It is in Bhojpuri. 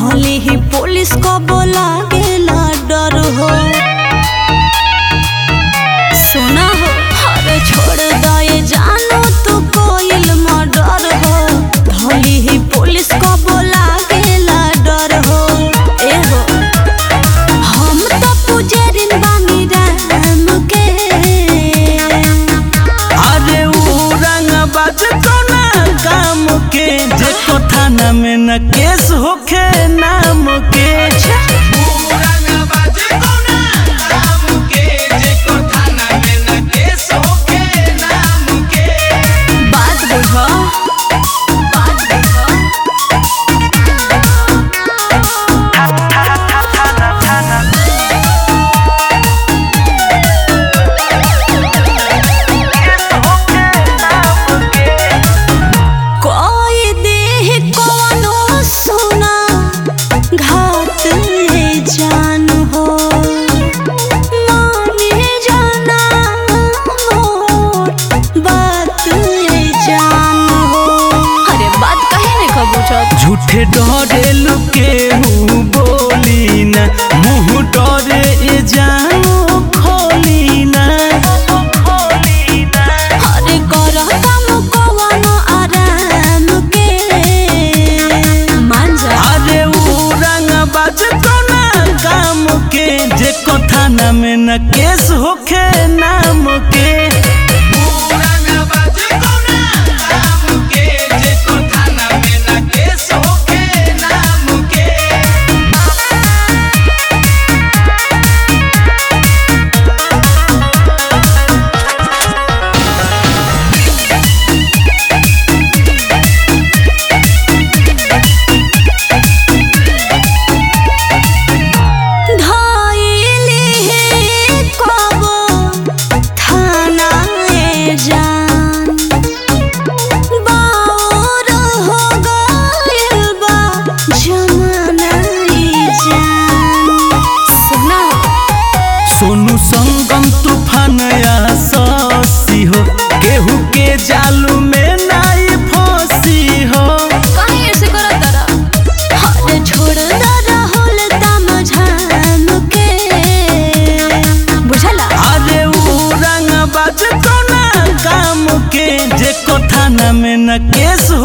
धोली ही पुलिस को बोला गेला डर हो सुना हो अरे छोड़ दे जानो तू कोइल मर्डर हो धोली ही पुलिस को बोला गेला डर हो ए हो हम तो पुजरिन बानी राम के अरे ऊ रंग बाज कोना काम के जे को थाना में न केस होखे नाम के बात बुझो बात बुझो कोई देह कोनो सुना घात है जान हो माने जाना मोर बात है जान हो अरे बात कहे ने कबूतर झूठे डरे लुके हूँ बोली न मुँह डरे ए जानो खोली न अरे करता मुकवानो आराम के मान जा अरे ऊ रंग बाज कोना काम के जे को थाना में न केस होखे नाम के धाइले हे कबो थाना ए जान बाउर हो गइल बा जमाना ए जान सुना सोनू संगम तूफान या ससी हो केहू के जालू में नाई फंसी हो काहे ऐसे करत तारा अरे छोड़ ना राहुल तम झाम के बुझला अरे ऊ रंग बाज कोना काम के जे को थाना में न केस